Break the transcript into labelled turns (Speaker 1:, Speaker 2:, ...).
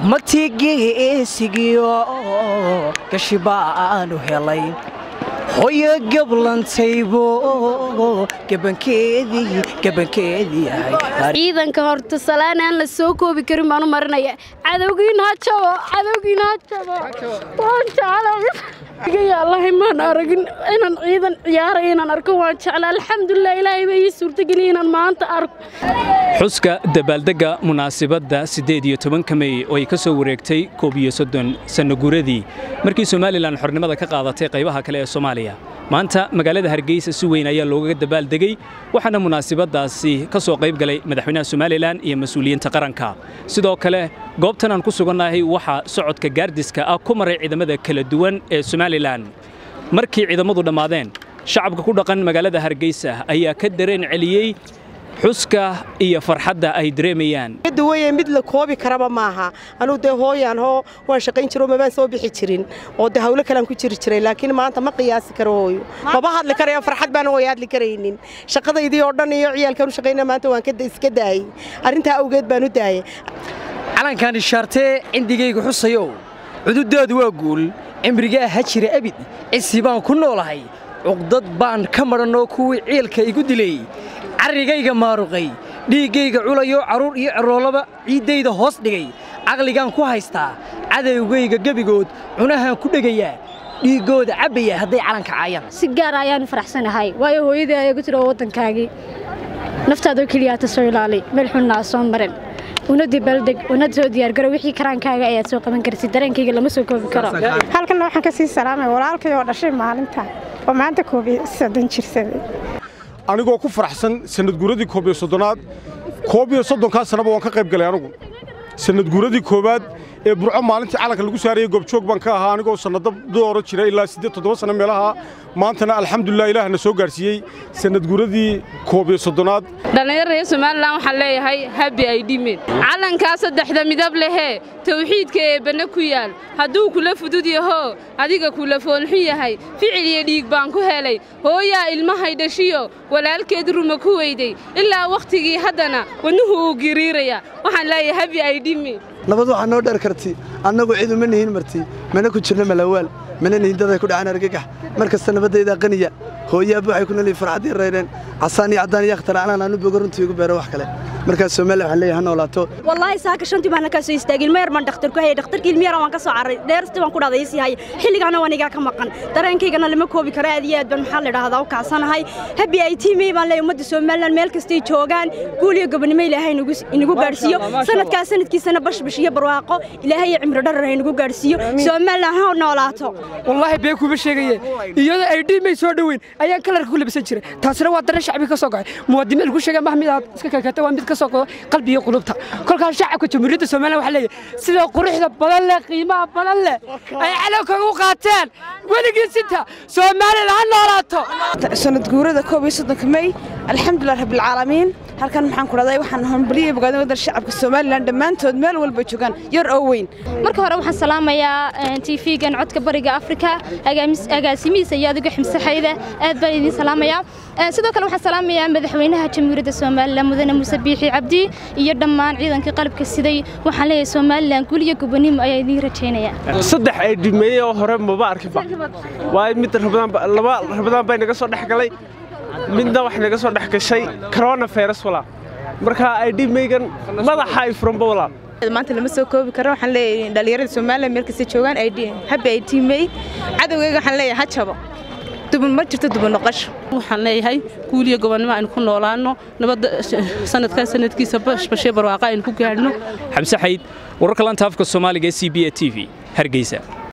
Speaker 1: matigeesigiyo gashi baanu helay hoyo gablantaybo gabankeedii gabankeedii ahay
Speaker 2: ciidanka horta salaan aan la soo koobi karin baan u marinaya cadowgiina ha jabo cadowgiina ha jabo waan jeclay allahi maan aragin inaan ciidan ciyaaraya inaan arko waan jeclay alxamdulilah ilaahay baa ii suurtageliya inaan maanta arko
Speaker 3: xuska dabaaldegga munaasibadda siddeed iyo tobanka mey oo ay ka soo wareegtay koob iyo soddon sanno guuradii markii somalilan xornimada ka qaadatay qaybaha kale ee soomaaliya maanta magaalada hargeysa si weyn ayaa loogaga dabaaldegey waxaana munaasibaddaasi ka soo qayb galay madaxweynaha somalilan iyo mas-uuliyiinta qaranka sidoo kale goobtan aan ku sugannahay waxaa socodka gaardiska ah ku maray ciidamada kala duwan ee somalilan markii ciidamadu dhammaadeen shacabka ku dhaqan magaalada hargeysa ayaa ka dareen celiyey xuska iyo farxadda ay dareemayaan
Speaker 4: duwaye mid la koobi karaba maaha anuu dee hooyaan hoo waan shaqayn jiro mabaan soo bixi jirin oo dee hawlo kalean ku jiri jiray laakiin maanta ma qiyaasi karo hooyo maba hadli karayo farxad baan hooyo hadli karaynin shaqadaydii oo dhan iyo ciyaalkaan u shaqayna maanta waan iska daayey arrintaa awgeed baan u daayey
Speaker 1: calankan ishaartee cindigayga xusayow cududaadu waa guul cimrigaa ha jira abid cisi baan ku noolahay cuqdad baan ka madhanoo kuwii ciilka igu dilay carrigayga maaruqay dhiiggayga culayoo carruur iyo ceroolaba ciiddayda hoos dhigay caqligaan ku haystaa cadowgayga gebigood cunahaan ku dhegayaa dhiiggooda cabbaya hadday calanka caayaan
Speaker 2: si gaar ayaan u faraxsanahay waayo hooyadii ayaa ku jira waddankaagii naftaadoo keliyaata soo ilaali meel xunnaa soo marin una dibaaldeg una soo diyaargaro wixii karaankaaga ayaad soo qaban kartid dareenkayga lama soo koobi karo
Speaker 5: halkanna waxaan ka sii salaamay walaalkay oo dhashay maalinta oo maanta koobiyo soddon jirsaday
Speaker 6: anigoo ku faraxsan sanadguuradii koob iyo soddonaad koob iyo soddonkaa sannaba waan ka qayb galay anugu sanadguuradii koowaad ee burco maalintii calanka lagu saarayey goobjoog baan ka ahaa anigoo sannado dooro jira ilaa siddeed toddoba sanno meelaha maantana alxamdulilah ilaahna soo gaarsiiyey sanadguuradii koob iyo soddonaad
Speaker 7: dhallinyar reer somalilan waxaan leeyahay habi ay dhimeen calankaa saddexda midab lehee tawxiidka eebbanna ku yaal hadduu kula fudud yahoo adiga kula foolxun yahay ficil iyo dhiig baan ku helay hooyaa ilmahay dhashiyo walaalkeed ruma ku weyday ilaa wakhtigii haddana wadnuhu uu giriiraya waxaan leeyahay habi ay dhimeen
Speaker 8: nabad waxaa noo dheer karti annagu cidu ma nihin marti mana ku jirno malawaal mana nihin daday ku dhacaan argagax mar kasta nabaddaydaa qaniya hooyaabba waxay ku nolyihin farxaddii rayreen casaan iyo caddaan iyo akhtar calaan aanu bogo runtii igu beero wax kale markaas soomaaliya waxaan leeyahay ha noolaato
Speaker 9: wallaahi saaka shantii baan halkaa soo istaagay ilmo yar baan dhakhtar ku hayay dhakhtarkii ilmo yar waan ka soo carray dheerstii baan ku dhahday isii haya xilligaana waan igaa ka maqan dareenkaygana lama koobi karo aad iyo aad baan maxaa la idhaahdaa u kacsanahay habi ay tiimey baan leeyahay ummadda somalilan meel kastay joogaan guul iyo gobonimo ilaahay inagu gaadhsiiyo sanadkaas sanadkiisana bashbash iyo barwaaqo ilaahay iyo cimri dharar inagu gaadhsiiyo somalilan ha noolaato
Speaker 10: wallaahi been kuma sheegaye iyadoo ay dhiimay soo dhoweyn ayaan kalarka ku labisan jiray taasina waa dareen shacbiga ka soo goxay muwaadiniin lagu sheegay mah midaad iska kakata waa mid ka soo godo qalbiga qulubta kolkaas shacabka jamhuuriyadda soomaaliya waxaa leeyahay sida quruxda badan leh qiimaha badan leh ay calankaga u qaateen weligii sinta soomaalilan ha noolaato
Speaker 11: sanad guurada koob iyo soddonka mey alxamdulilah rabbilcaalamiin halkan maxaan ku dhahday waxaan hambaliyay bogaadin waddan shacabka somalilan dhammaantood meel walba joogaan yar oo weyn
Speaker 2: marka hore waxaan salaamayaa tv-gan codka bariga afrika agaasimihiisa iyo adigo ximsaxayda aad baan idiin salaamayaa sidoo kale waxaan salaamayaa madaxweynaha jamhuuriyadda somalilan mudane muuse biixi cabdi iyo dhammaan ciidankii qalabka siday waxaan leeyahay somalilan guul iyo gobonimo ayaa idiin rajaynayaa
Speaker 12: saddex ay dhimeeyey oo hore maba arkinba waayo mid laba rabadaan bay naga soo dhex galay midna wax naga soo dhex gashay corona virus walaa marka ay dhimeygan madaxa ay furanba walaa
Speaker 11: maanta lama soo koobi karo waxaan leeyahay dhalinyarada Soomaaliya meel kasta joogaan ay habi ay tiimay cadawgayga waxaan leeyahay ha jabo duban ma jirto duban noqosho
Speaker 7: waxaan leeyahay guuliyo gobonnimo aynu ku noolaano nabadda sanadkan sanadkiisa bashbashee barwaaqa aynu ku gaadhno
Speaker 3: xamse xayd wararka lanta afka soomaaliga ee c b a t v hargeysa